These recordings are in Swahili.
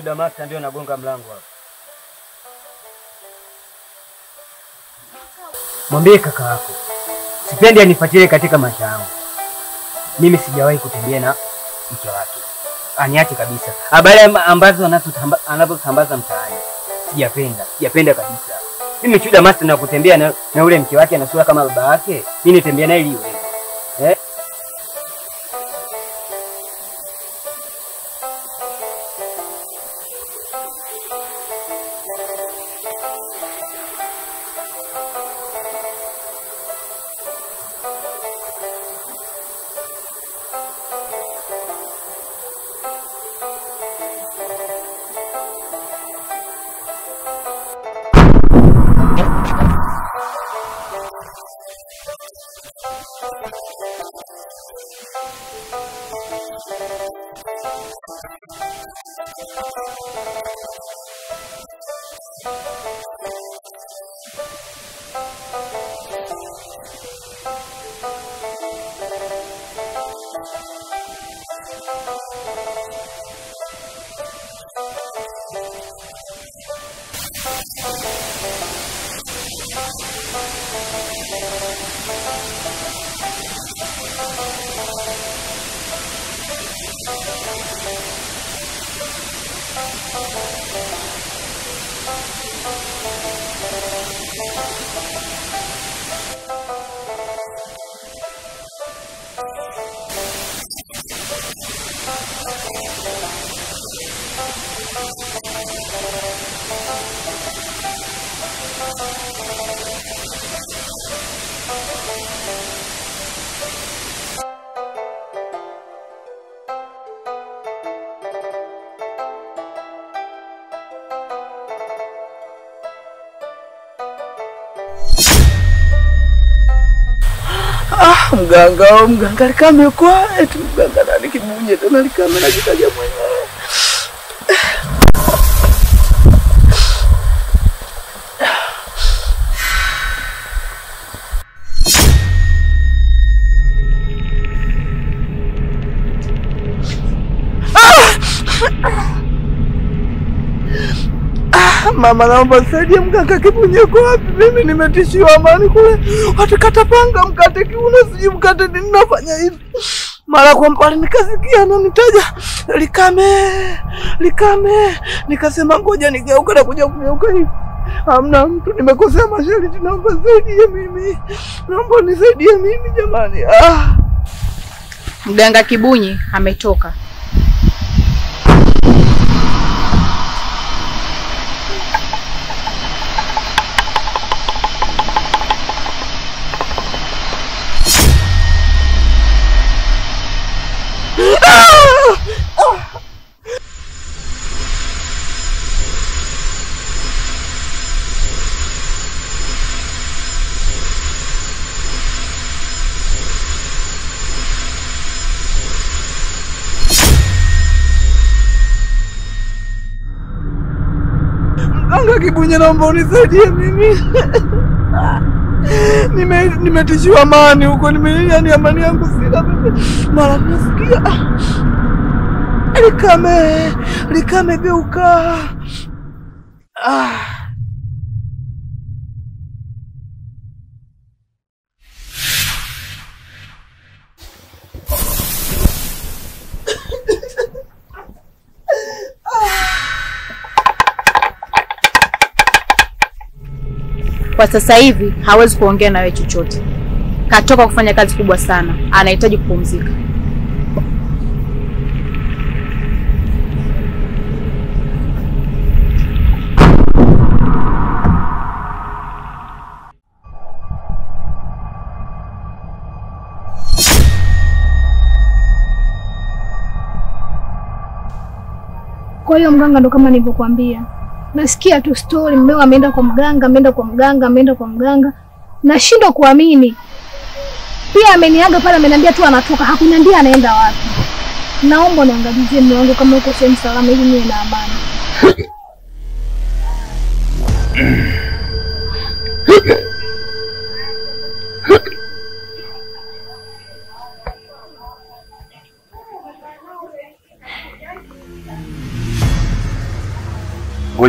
Chuda Master ndio nagonga mlango hapa. Mwambie kaka yako sipendi anifuatilie katika maisha yangu. Mimi sijawahi kutembea na mke wake, aniache kabisa. Habari amba- ambazo anazotamba- anazosambaza mtaani sijapenda, sijapenda kabisa. Mimi Chuda Master na kutembea na, na ule mke wake ana sura kama baba yake, mimi nitembea naye ili iwe eh? Ah, mganga oh, mganga likame kwa eti mganga nani kibunye tena likame najitaja mwenyewe. Ah, mama naomba nisaidie mganga kibunye kwa wapi? Mimi nimetishiwa amani kule. Watakata panga mkate kiuno sijui mkate nini nafanya hivi. Mara kwa mbali nikasikia ananitaja likame likame, nikasema ngoja nigeuka na kuja kugeuka hivi. Hamna mtu, nimekosea masharti, naomba nisaidie mimi, naomba nisaidie mimi jamani. Ah. Mganga Kibunyi ametoka. Mganga Kibunye, naomba unisaidie mimi. Nime nimetishiwa amani huko, nime yani amani yangu sina mimi. Mara nasikia ah, likame likame, geuka ah. Kwa sasa hivi hawezi kuongea na wewe chochote, katoka kufanya kazi kubwa sana, anahitaji kupumzika. Kwa hiyo mganga, ndo kama nilivyokuambia, nasikia tu story, mmeo ameenda kwa mganga, ameenda kwa mganga, ameenda kwa mganga, nashindwa kuamini. Pia ameniaga pale, ameniambia tu anatoka, hakuniambia anaenda wapi. Naomba niangalizie mume wangu kama uko sehemu salama, ili niwe na amani.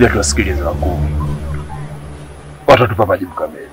Ngoja tuwasikilize wakuu, watatupa majibu kamili.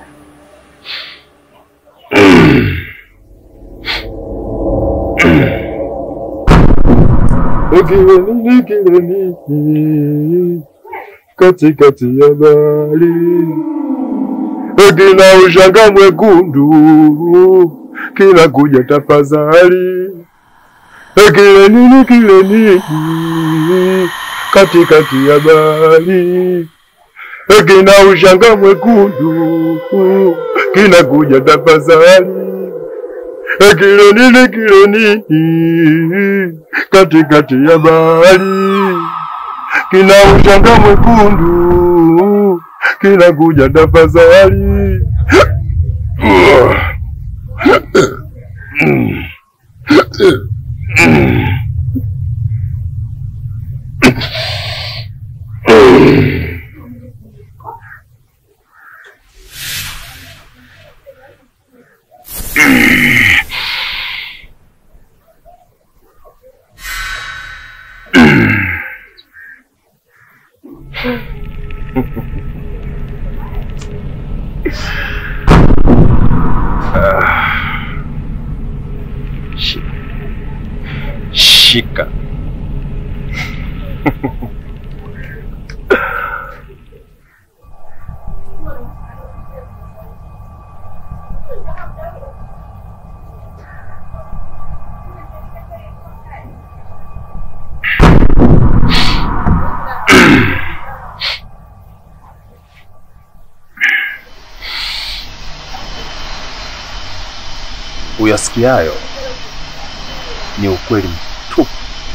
Kileni, kileni, katikati ya bahari kina ushanga mwekundu kinakuja tafadhali, kile nini, kile nini, katikati ya bahari kina ushanga mwekundu kinakuja tafadhali, kile nini, kile nini, katikati ya bahari kina ushanga mwekundu kinakuja tafadhali. Shika, shika. Uyasikiayo ni ukweli mtupu.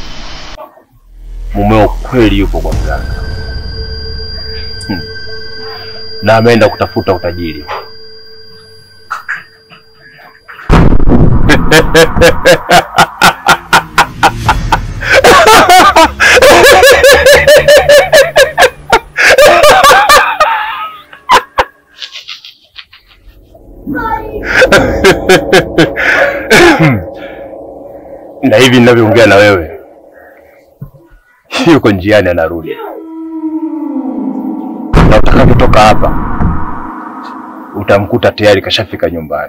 Mumeo kweli yupo kwa mganga hmm. na ameenda kutafuta utajiri. na hivi ninavyoongea na wewe, yuko njiani anarudi, na utakapotoka hapa utamkuta tayari kashafika nyumbani.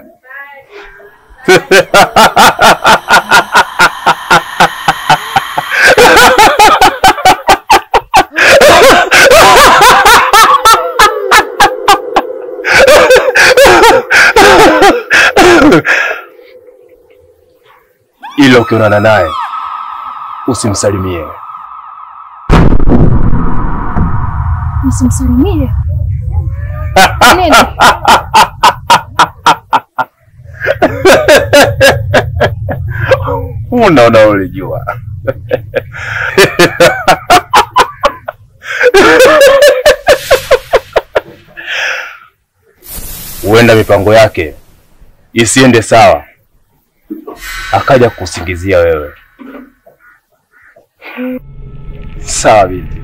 ila ukionana naye usimsalimie. Nisimsalimie nini? Unaona, ulijua huenda mipango yake isiende sawa, akaja kusingizia wewe. Sawa binti.